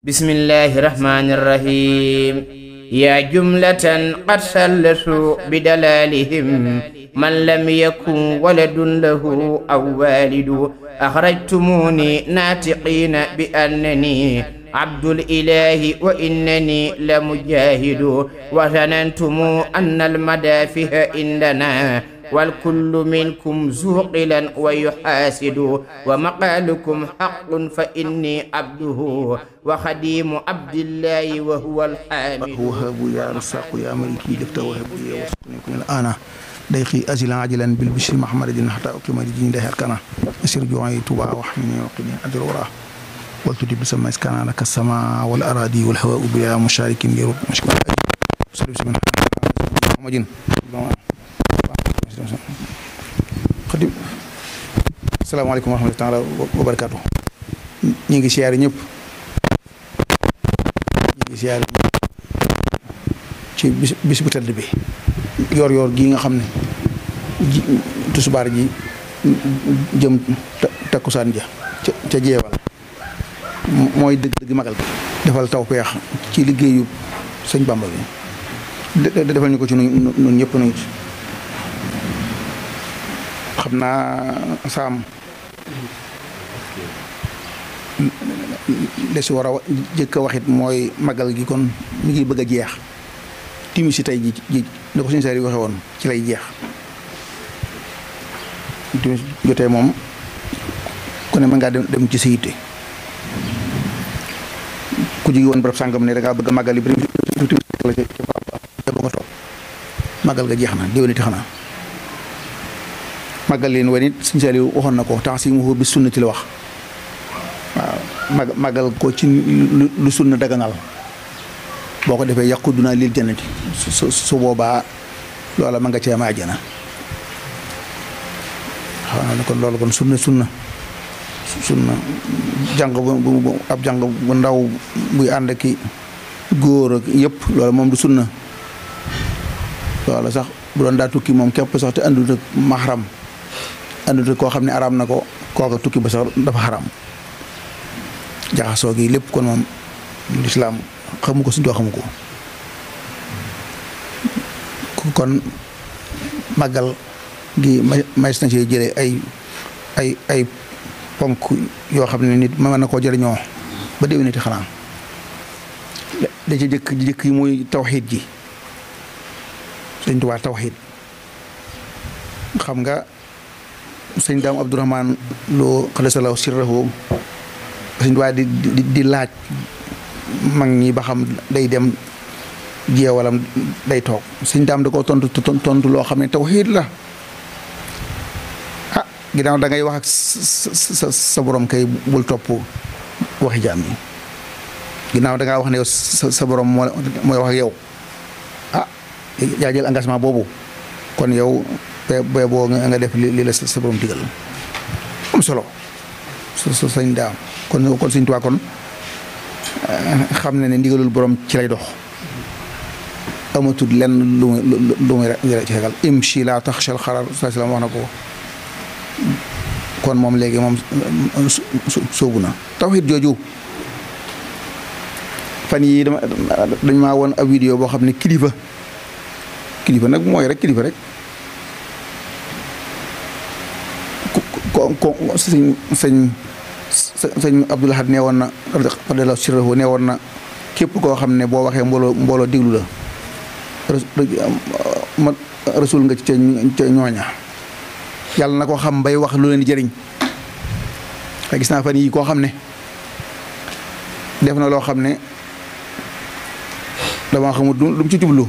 بسم الله الرحمن الرحيم يا جملة قد سلسوا بدلالهم من لم يكن ولد له أو والد أخرجتموني ناطقين بأنني عبد الإله وإنني لمجاهد وظننتم أن المدافع عندنا والكل منكم زوقلا ويحاسد ومقالكم حق فإني عبده وخديم عبد الله وهو الحامد وهب يا رزاق يا ملكي لفت وهب لي وسقني كن الآن ديقي أزلا عجلا بالبشر محمد حتى أقيم الدين ده أركانا أسير جوعي توبا وحمني وقني أجر وراه والتدي بسما إسكان لك السماء والأراضي والهواء بلا مشارك يرد مشكلة صلى الله محمد xadim asalaamaaleykum wa rahmatulah wa barakaatu ñu ngi siyaare ñëpp ñu ngi siyaare ci bis bis bu tedd bi yor yor gii nga xam ne ji tusubaar ji jëm takkusaan ja ca ca jeewal mooy dëgg dëgg magal gi defal taw peex ci liggéeyu sëñ Bamba bi defal ñu ko ci nun nun ñëpp nu xam naa saam li si war a jëkk a waxit mooy magal gi kon mi ngi bëgg a jeex timis si tey ji ji ni ko suñu saar yi waxe woon ci lay jeex timis jotee moom ku ne mën ngaa dem dem ci sa yitte ku jóge woon barab sàngam ne da ngaa bëgg a magal yi timis la ca ca ba nga toog magal ga jeex na déwéniti xanaa màggal leen wane it suñu Saliou waxoon na ko temps si mu bi sunnati la wax waaw mag màggal ko ci lu sunna daganal boo ko defee yàqu dunaa lil jannati su su boobaa loola ma nga cee ma àjjana xaw na ne kon loolu kon sunna sunna sunna jàng bu ab jàng bu ndaw buy ànd ki góor ak yëpp loolu moom du sunna loola sax bu doon daa tukki moom képp sax te àndut ak mahram àndut koo xam ne araam na ko kooka tukki ba sax dafa xaram jaxasoo gi lépp kon moom lislaam xamu ko suñu doo xamu ko kon màggal gi mays na ci jële ay ay ay ponk yoo xam ne nit mën na koo jëriñoo ba déwéniti xanaa da ci jëkk jëkk yi muy tawxiid ji sëñ Tuubaa tawxiid xam nga sëñ daam abdourahman loo xadasalaw sirrahu sëñ Tuubaa di di laaj mag ñi ba xam day dem jeewalam day toog sëñ daam da koo tontu tontu loo xam ne tawxiid la ah ginnaaw da ngay wax ak sa sa borom kay bul topp waxi jaam yi ginnaaw da ngaa wax ne yow sa borom moo mooy wax ak yow ah yaa jël engagement boobu kon yow be boo nga def li la sa borom digal am solo sa sañ daam kon kon Sëñ Tuubaa kon xam ne ne ndigalul borom ci lay dox amatul lenn lu muy lu muy ci xegal imshi laa taxshal xarar saa salaam wax na ko kon moom léegi moom sóobu na tawxiid jooju fan yii dama dañ maa woon ab vidéo boo xam ne kilifa kilifa nag mooy rek kilifa rek ko ko sëñ sëñ sëñ Abdul Ahad nee woon na radiyallaahu sirrahu nee woon na képp koo xam ne boo waxee mbooloo mbooloo déglu la ma rasul nga ci ca ñooña yàlla na ko xam bay wax lu leen di jëriñ te gis naa fan yii koo xam ne def na loo xam ne dama xamul lu mu ci jublu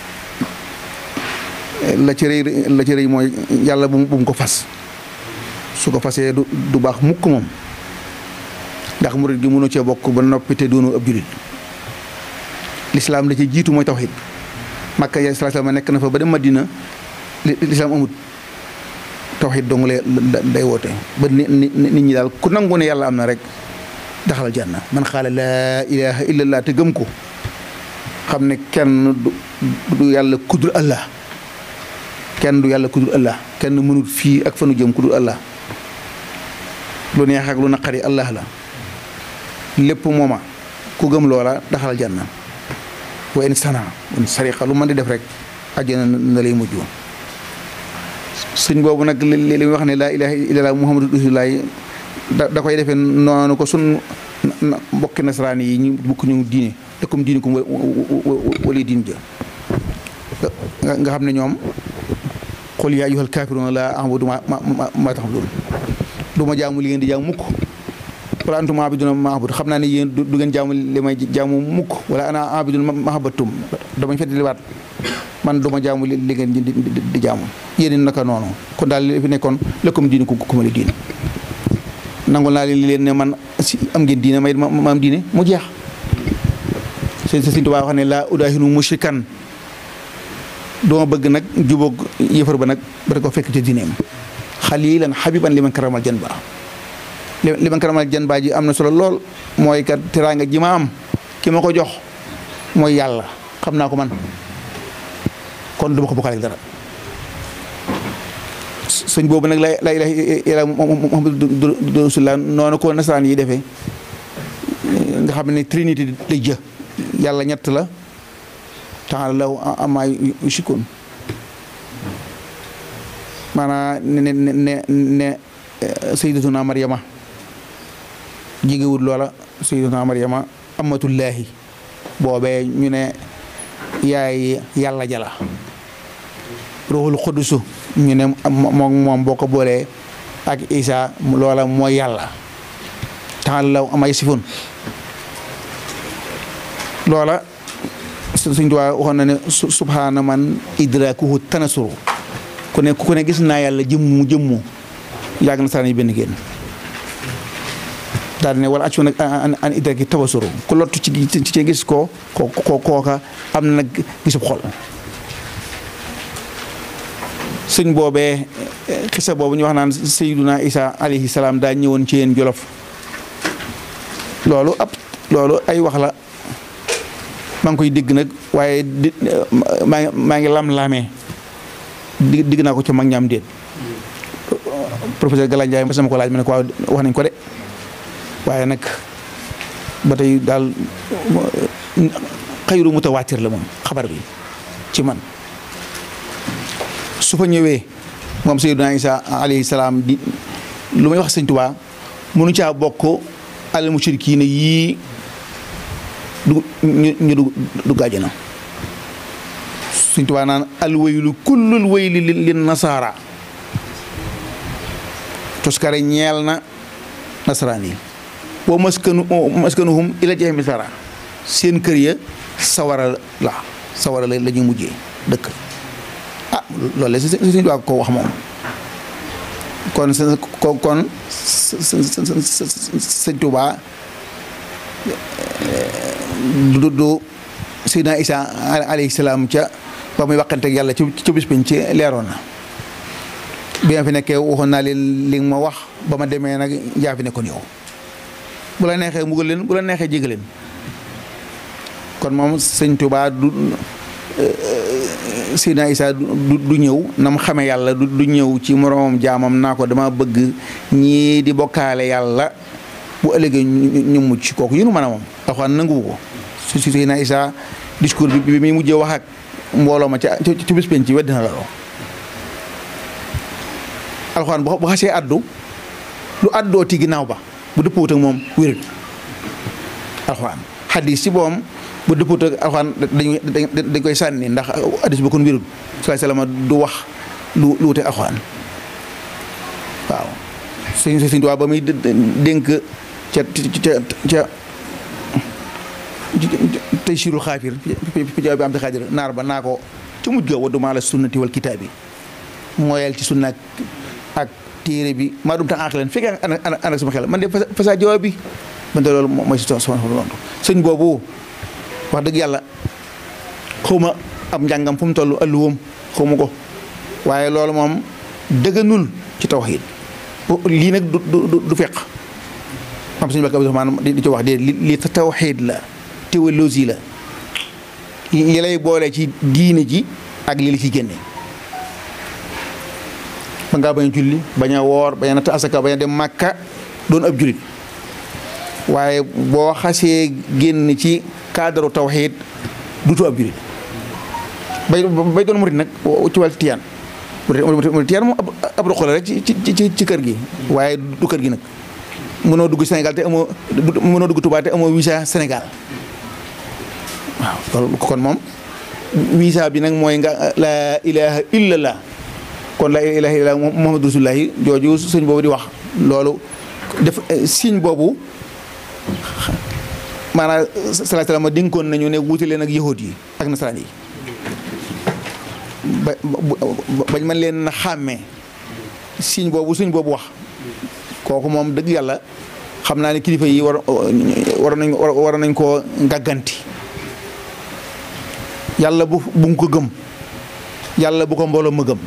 la ci rëy la ci rëy mooy yàlla bu mu ko fas su ko fasee du du baax mukk moom ndax murit gi mënu cee bokk ba noppi te doonu ab julit lislaam la ci jiitu mooy tawxiid makka ya salaam nekk na fa ba dem madina lislaam amut tawxiid dong lay day woote ba nit ñi daal ku nangu ne yàlla am na rek daxal janna man xaala laa ilaha illallah te gëm ko xam ne kenn du yàlla kudul allah kenn du yàlla kudul allah kenn mënut fii ak fanu jëm kudul allah lu neex ak lu naqari allah la lépp mooma ku gëm loola daxal janna wa in sana in sariqa lu mën di def rek àjjana na lay mujj sëñ boobu nag li li wax ne laa ilaha illallah muhammadu rasulullah da da koy defee noonu ko sun mbokki nasaraan yi ñu bukk ñu diine dëkkum diine ko wala diine ja nga xam ne ñoom qul yaa ayyuhal kaafiruuna laa a'budu ma ma ta'buduun du ma jaamu li ngeen di jaamu mukk wala antum aabiduuna ma a'budu xam naa ne yéen du ngeen jaamu li may jaamu mukk wala ana aabidun ma abattum damañ fedd liwaat man du ma jaamu li ngeen di di jaamu yéen naka noonu kon daal li fi nekkoon lëkkum diine ku ku ma li diine nangul naa leen leen ne man si am ngeen diine may ma am diine mu jeex sëñ Sëñ Tuubaa wax ne laa udaahinu mushrikan duma bëgg nag jubóog yëfar ba nag ba ko fekk ci diineem xalilan xabiban li man karamal jan ba li man karamal jan ba ji am na solo lool mooy kat teraanga ji ma am ki ma ko jox mooy yàlla xam naa ko man kon duma ko bokkaale dara sëñ boobu nag la la ilaha illa muhammadu rasulullah noonu ko nasaraan yi defee nga xam ne trinité lay jë yàlla ñett la taala law ama yushikun maanaam ne ne ne ne sayyidatuna Maryama jigéwut loola sayyidatuna Maryama amatullahi boobee ñu ne yaay yàlla jala ruuxul xudusu ñu ne moom moom boo ko boolee ak Isa loola mooy yàlla taala law ama yasifun loola suñ tuwaa waxoon na ne subhaana man idrakuhu tanasuru ku ne ku ne gis naa yàlla jëmmu jëmmu yàgg na saan yi benn génn daal ne wala accu nag an idraki tabasuru ku lottu ci ci gis ko ko kooka am na nag gisub xol sëñ boobee xisa boobu ñu wax naan sayyiduna isa alayhi salaam daa ñëwoon ci yéen jolof loolu ab loolu ay wax la maa ngi koy dégg nag waaye di maa ngi maa ngi lam-laamee di digg naa ko ca mag ñaam déet professeur Gala Ndiaye ma sama ko laaj ma ne ko waaw wax nañ ko de waaye nag ba tey daal xayru mutawaatir la moom xabar bi ci man su fa ñëwee moom Seydina Isa alayhi salaam di lu may wax sëñ Tuubaa mënu caa bokk al mushrikiina yii du ñu ñu du du gàjjana suñ tubaa naan al waylu kullul wayli lin nasaara toskare ñeel na nasaraan yi wa maskanu maskanuhum ila jahimi sara seen kër ya sawara la sawara la la ñu mujjee dëkk ah loolu la suñ tubaa ko wax moom kon ko kon sëñ tubaa du du Seydina Isa alayhi salaam ca ba muy waxante ak yàlla ci ci bis biñ ci leeroon na bi ma fi nekkee waxoon naa leen li ma wax ba ma demee nag yaa fi nekkoon yow bu la neexee mbugal leen bu la neexee jégal leen kon moom sëñ Tuubaa du Seydina Isa du du ñëw na mu xamee yàlla du du ñëw ci moroomam jaamam naa ko dama bëgg ñii di bokkaale yàlla bu ëllëgee ñu mucc kooku yéen mën a moom alxuraan nanguwu ko su si Seydina Isa discours bi bi muy mujjee wax ak mbooloo ma ca ci bis penc ci wedd na la loo alxuraan bu xasee addu lu addoo ti ginnaaw ba bu dëppwut ak moom wérul alxuraan xadis ci boom bu dëppwut ak alxuraan dañ dañ koy sànni ndax hadis ba kon wérul salaay salaam du wax lu lu wute alxuraan waaw sëñ sëñ Tuubaa ba muy dénk ca ca ca tey siirul xaafir fi jaw bi am te xaadir naar ba naa ko ca mujj ga waddu maa la sunnati wal kitaab bi mooyal ci sunna ak téere bi maa dum tax ànq leen fekkee ànd ak sama xel man de fasa jawaab bi man de loolu mooy si sama tontu sëñ boobu wax dëgg yàlla xawma ab njàngam fu mu toll alluwam xawma ko waaye loolu moom dëgganul ci tawxiid lii nag du du du fekk am suñu bakk Abdurahmaan di ci wax de li tawxiid la théologie la li lay boole ci diine ji ak li la ci génne ba ngaa bañ a julli bañ a woor bañ a natt asaka bañ a dem màkka doon ab julit waaye boo xasee génn ci cadre tawxiid dutu ab julit bay bay doon murit nag ci wàllu tiyaan murit tiyaan moom ab roq la rek ci ci ci kër gi waaye du kër gi nag mënoo dugg Sénégal te amoo mënoo dugg Touba te amoo visa Sénégal waaw loolu kon moom visa bi nag mooy nga la ilaha illallah kon la ilaha illallah muhammadu rasulullahi jooju sëñ boobu di wax loolu def signe boobu maanaam salaa salaam dénkoon nañu ne wuute leen ak yahud yi ak nasaraan yi ba bañ mën leen xàmmee signe boobu suñ boobu wax kooku moom dëgg yàlla xam naa ne kilifa yi war war nañ war nañ koo gàgganti yàlla bu bu mu ko gëm yàlla bu ko mbooloo ma gëm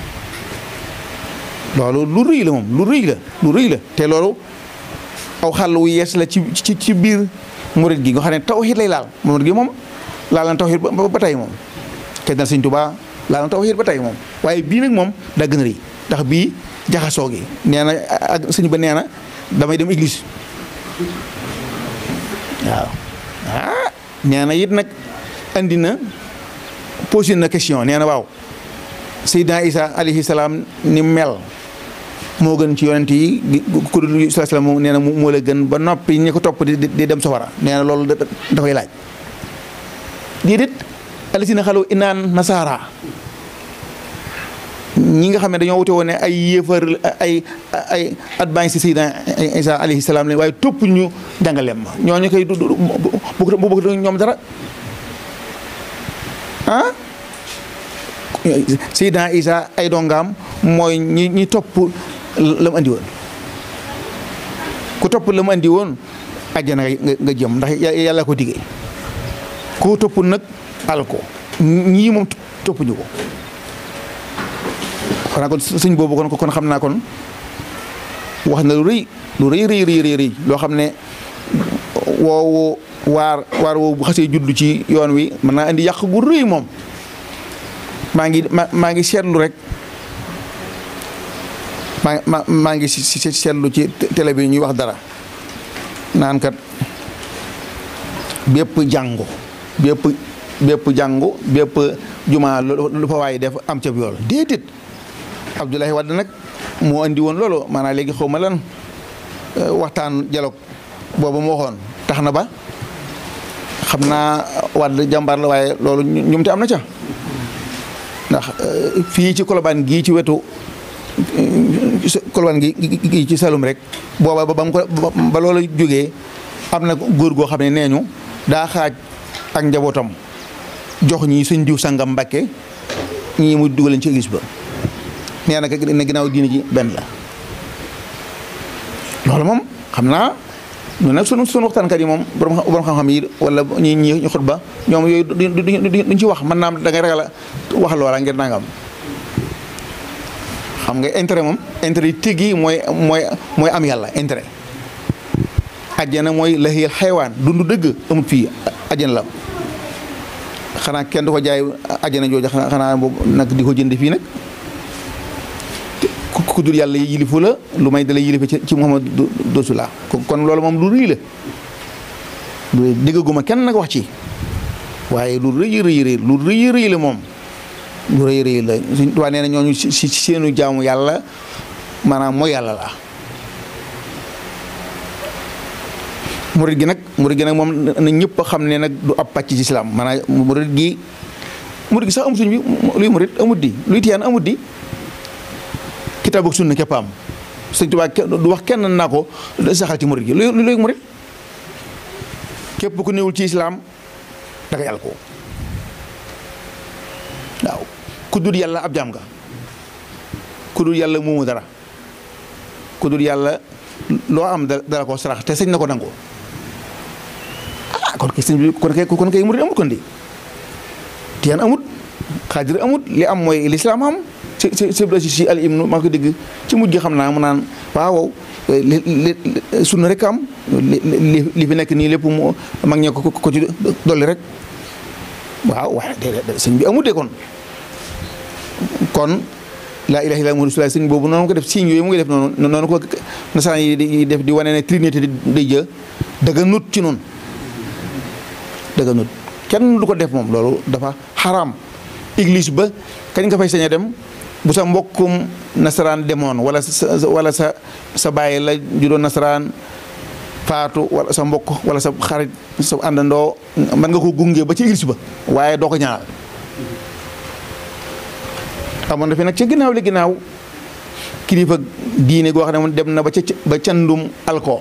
loolu lu rëy la moom lu rëy la lu rëy la te loolu aw xàll wu yees la ci ci ci biir murit gi nga xam ne tawxiid lay laal murit gi moom laal na tawxiid ba tey moom te dal Sëñ Tuubaa laal na tawxiid ba tey moom waaye bii nag moom daa gën a rëy ndax bii jaxasoo gi nee na ak sëñ ba nee na damay dem église waaw ah nee na it nag andi na posé na question nee na waaw Seydina Isa alayhi salaam ni mel moo gën ci yonent yi ku dul salaam nee na moo la gën ba noppi ñi ko topp di di dem safara nee na loolu dafay laaj déedéet alisina xalu inaan nasaara ñi nga xam ne dañoo wute woon ne ay yéefar ay ay advance si Seydina Isa alayhi salaam lañ waaye topp ñu jàngaleem ma ñooñu koy bu bu bëgg ñoom dara ah Seydina Isa ay dongaam mooy ñi ñi topp la mu andi woon ku topp la mu andi woon àjjana nga jëm ndax yàlla ko diggee ku topp nag al ko ñii moom toppuñu ko xanaa kon sëñ boobu kon kon xam naa kon wax na lu rëy lu rëy rëy rëy rëy loo xam ne woowu waar waar woowu bu xasee juddu ci yoon wi mën naa indi yàq gu rëy moom maa ngi ma maa ngi seetlu rek maa ma maa ngi si seetlu ci télé bi ñuy wax dara naan kat bépp jàngu bépp bépp jàngu bépp jumaa lu fa waay def am ca yool déedéet Abdoulaye Wade nag moo andi woon loolu maanaam léegi xaw ma lan waxtaan dialogue boobu moo waxoon tax na ba xam naa Wade jàmbaar la waaye loolu ñum te am na ca ndax fii ci Colobane gii ci wetu Colobane gi gi ci Saloum rek booba ba mu ko ba loola jógee am na góor goo xam ne nee ñu daa xaaj ak njabootam jox ñi sëñ diw sangam Mbàkke ñii mu dugaleen ci église ba nee na ne ginnaaw diine ji benn la loolu moom xam naa ñu nag sunu sunu waxtaankat yi moom borom borom xam-xam yi wala ñi ñi ñu xutba ñoom yooyu duñ ci wax mën naa am da ngay ragal a wax loola ngir nangam xam nga intérêt moom intérêt yi tigi mooy mooy mooy am yàlla intérêt ajjana mooy lahiyal xeewaan dundu dëgg amut fii ajjana la xanaa kenn du ko jaay ajjana jooju xanaa boobu nag di ko jënd fii nag ku dul yàlla yilifu la lu may dala yilife ci Muhammad Rasulullah kon loolu moom lu rëy la lu diggaguma kenn nag wax ci waaye lu rëy rëy rëy lu rëy rëy la moom lu rëy rëy la suñ waa nee na ñooñu si seenu jaamu yàlla maanaam mooy yàlla la murit gi nag murit gi nag moom na ñëpp xam ne nag du ab pàcc ci islam maanaam murit gi murit gi sax amut suñ bi luy murit amut di luy tiyaan amut di kitaab ak sunna képp am sëñ Tuubaa du wax kenn naa ko saxal ci murit gi lu luy murit képp ku newul ci islam da nga yàlla ko waaw ku dul yàlla ab jaam nga ku dul yàlla moomu dara ku dul yàlla loo am dara ko sarax te sëñ na ko nangoo ah kon kay sëñ bi kon kay kon kay murit amut kon di tiyaan amut xaadir amut li am mooy lislaam am si si si si al imnu maa ko dégg ci mujj gi xam naa mu naan waaw li li sunna rek am li li fi nekk nii lépp mu mag ñee ko ko ci dolli rek waaw waaye déedéet sëñ bi amut de kon kon laa ilaaha illallaah muhammadu rasuulullaah sëñ boobu noonu ko def signe yooyu mu ngi def noonu noonu ko nasaraan yi di def di wane ne trinité day jë dëgga nut ci noonu dëgga nut kenn du ko def moom loolu dafa xaraam église ba kañ nga fay sañ a dem bu sa mbokkum nasaraan demoon wala sa wala sa sa bàyyi la ju doon nasaraan faatu wala sa mbokk wala sa xarit sa àndandoo mën nga ko gunge ba ci église ba waaye doo ko ñaanal amoon na fi nag ca ginnaaw li ginnaaw kilifa diine goo xam ne dem na ba ca ba candum alko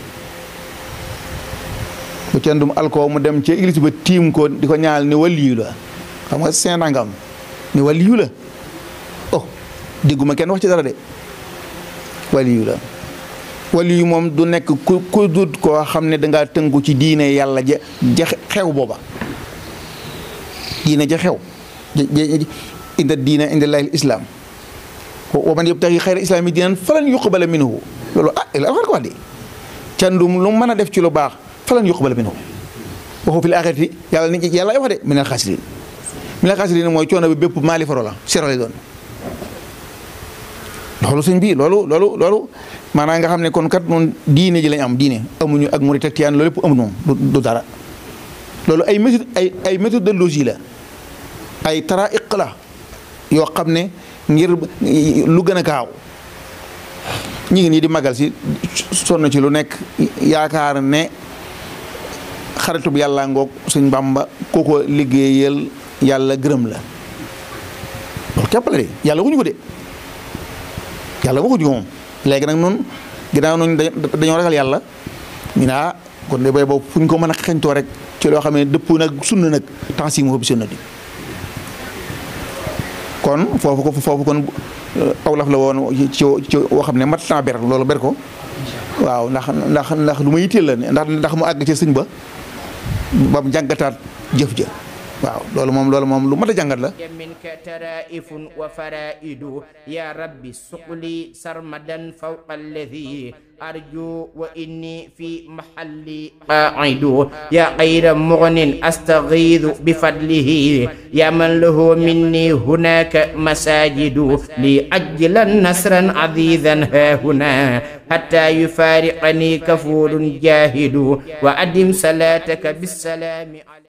ba candum alko mu dem ca église ba tiim ko di ko ñaanal ni waliyu la xam nga seen nangam ni waliyu la oh dégguma kenn wax ci dara de waliyu la waliyu moom du nekk ku ku dut koo xam ne dangaa tënku ci diine yàlla ja ja xew booba diine ja xew inda diina inda llahi islam wa man yabtaxi xayra islaami diinan falan yuqbala minhu loolu ah la alxar ko wax de candum lu mën a def ci lu baax falan yuqbala minhu waxu fil axirati yàlla ni yàlla wax de minal xaasiriin minal xaasiriin mooy coono bi bépp maali faro la sero lay doon loolu sëñ bi loolu loolu loolu maanaam nga xam ne kon kat noonu diine ji lañ am diine amuñu ak murit ak tiyaan loolu lépp amul moom du dara loolu ay méthode ay ay méthodologie la ay taraiq la yoo xam ne ngir lu gën a gaaw ñi ngi nii di magal si sonn ci lu nekk yaakaar ne xaritub yàlla ngoog suñ Bàmba koo ko liggéeyal yàlla gërëm la loolu képp la de yàlla waxuñu ko de yàlla waxuñu ko moom léegi nag noonu ginnaaw noonu dañoo ragal yàlla ñu ne ah kon de bay boobu fu ñu ko mën a xeñtoo rek ci loo xam ne dëpp nag sunna nag temps si mu bi sunna di kon foofu ko foofu kon awlaf la woon ci ci woo xam ne mat naa ber loolu ber ko waaw ndax ndax ndax lu ma yitteel la ndax ndax mu àgg ci sëñ ba ba mu jàngataat jëf ja waaw loolu moom loolu moom lu mat a jàngat la minka taraifun wa faraidu ya rabbi suqli sarmadan fawqa alladi arju wa inni fi mahalli qaidu ya xayra mugnin astagiidu bifadlihi ya man lahu minni hunaka masajidu li ajlan nasran azizan hahuna hatta yufariqani kafulun jahidu wa adim salataka bisalami